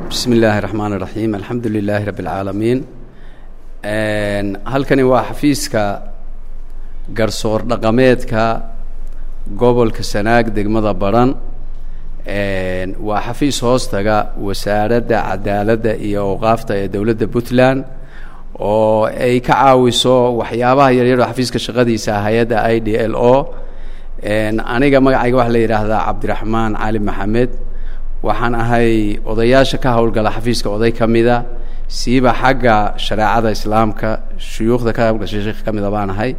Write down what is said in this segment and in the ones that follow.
bismi illaahi raxmaan iraxiim alxamdu lilaahi rabbi alcaalamiin halkani waa xafiiska garsoor dhaqameedka gobolka sanaag degmada baran waa xafiis hoostaga wasaaradda cadaaladda iyo awqaafta ee dowladda puntland oo ay ka caawiso waxyaabaha yaryar oo xafiiska shaqadiisa hay-adda i d l o aniga magacayga waxaa la yidhaahdaa cabdiraxmaan cali maxamed waxaan ahay odayaasha ka howlgala xafiiska oday ka mida siiba xagga shareecada islaamka shuyuukhda ka howlgashay sheekh ka mida baan ahay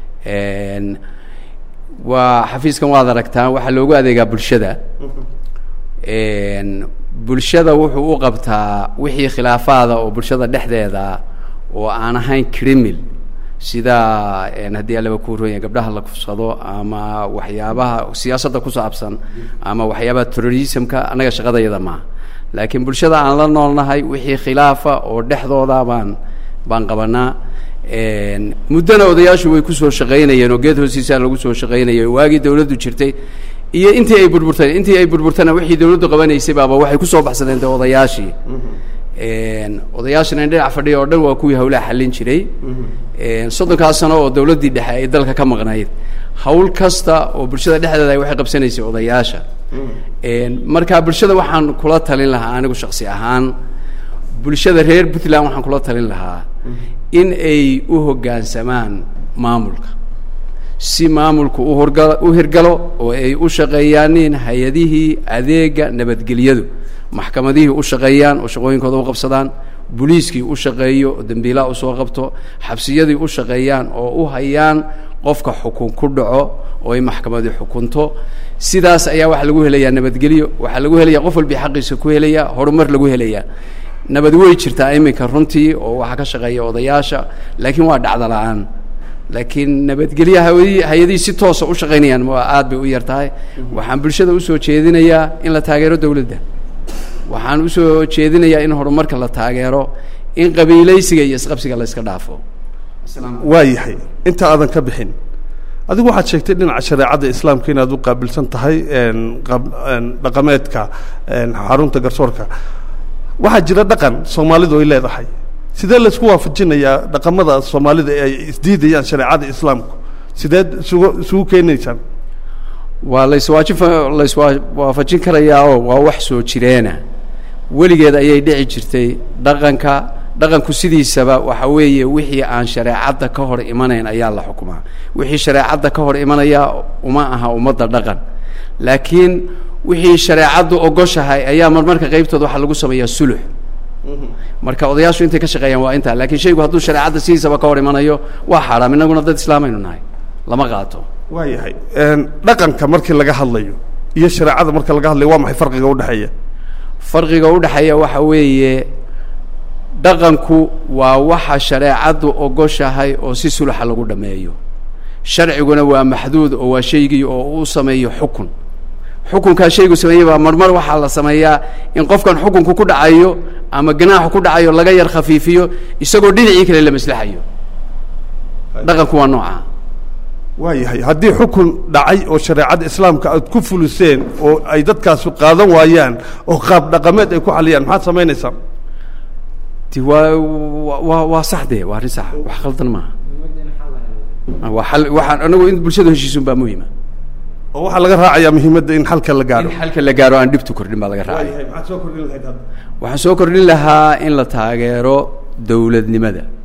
waa xafiiskan waad aragtaan waxaa loogu adeegaa bulshada bulshada wuxuu u qabtaa wixii khilaafaada oo bulshada dhexdeeda oo aan ahayn crimil sida haddii alaba ku ronya gabdhaha la kufsado ama waxyaabaha siyaasadda ku saabsan ama waxyaabaha terrorismka annaga shaqadayada maaha laakiin bulshada aan la noolnahay wixii khilaafa oo dhexdooda baan baan qabanaa muddona odayaashu way kusoo shaqaynayeen oo geed hoostiisaa lagu soo shaqaynayay waagii dawladdu jirtay iyo intii ay burburtay intii ay burburtana wixii dawladdu qabanaysay baaba waxay kusoo baxsadeen de odayaashii odayaashana dhinac fadhiya oo dhan waa kuwii hawlaha xallin jiray soddonkaas sano oo dawladdii dhexe ay dalka ka maqnayd hawl kasta oo bulshada dhexdeeda waxay qabsanaysay odayaasha marka bulshada waxaan kula talin lahaa anigu shaksi ahaan bulshada reer puntland waxaan kula talin lahaa in ay u hoggaansamaan maamulka si maamulku uhorga u hirgalo oo ay u shaqeeyaanin hay-adihii adeega nabadgelyadu maxkamadihii u shaqeeyaan oo shaqooyinkooda u qabsadaan boliiskii u shaqeeyo oo dembiilaha usoo qabto xabsiyadii u shaqeeyaan oo u hayaan qofka xukun ku dhaco oo ay maxkamadi xukunto sidaas ayaa waxaa lagu helayaa nabadgelyo waxaa lagu helaya qof walbii xaqiisa ku helaya horumar lagu helaya nabad wey jirtaa iminka runtii oo waxaa ka shaqeeya odayaasha laakiin waa dhacda la-aan laakiin nabadgelya hawadi hay-adihii si toosa u shaqaynayaan waa aad bay u yar tahay waxaan bulshada usoo jeedinayaa in la taageero dawladda waxaan usoo jeedinayaa in horumarka la taageero in qabiilaysiga iyo isqabsiga la iska dhaafo waa yahay inta aadan ka bixin adigu waxaad sheegtay dhinaca shareecadda islaamka inaad u qaabilsan tahay dhaqameedka xarunta garsoorka waxaa jira dhaqan soomaalidu ay leedahay sidee laysku waafajinayaa dhaqamada soomaalida ee ay isdiidayaan shareecada islaamku sideed isugu isugu keenaysaan waa laiswaajin laiswaa waafajin karayaa oo waa wax soo jireena weligeed ayay dhici jirtay dhaqanka dhaqanku sidiisaba waxa weeye wixii aan shareecadda ka hor imanayn ayaa la xukumaa wixii shareecadda ka hor imanaya uma aha ummadda dhaqan laakiin wixii shareecaddu ogoshahay ayaa marmarka qaybtooda waxaa lagu sameeyaa sulux marka odayaashu intay ka shaqeeyaan waa intaa lakiin shaygu hadduu shareecadda sidiisaba ka hor imanayo waa xaaraam inaguna dad islaamaynu nahay lama qaato waa yahay dhaqanka markii laga hadlayo iyo shareecada marka laga hadlayo waa maxay farqiga udhexeeya farqiga udhexeeya waxa weeye dhaqanku waa waxa shareecaddu ogoshahay oo si suluxa lagu dhameeyo sharciguna waa maxduud oo waa shaygii oo uu sameeyo xukun xukunkaa shaygu sameeyey baa marmar waxaa la sameeyaa in qofkan xukunku ku dhacayo ama ganaaxu ku dhacayo laga yar khafiifiyo isagoo dhinacii kale la maslaxayo dhaqanku waa nooca waa yahay haddii xukun dhacay oo shareecadda islaamka aad ku fuliseen oo ay dadkaasu qaadan waayaan oo qaab dhaqameed ay ku xaliyaan maxaad samaynaysaa ti waa waa waa sax de waa arrin sax wax khaldan maaha waa al waxaan anagu in bulshada heshiisun baa muhima oo waxaa laga raacayaa muhiimadda in xalka la gaadho in xalka la gaaro aan dhibtu kordhin baa laga raacaya maxaad soo kordhin lahayd hadda waxaan soo kordhin lahaa in la taageero dawladnimada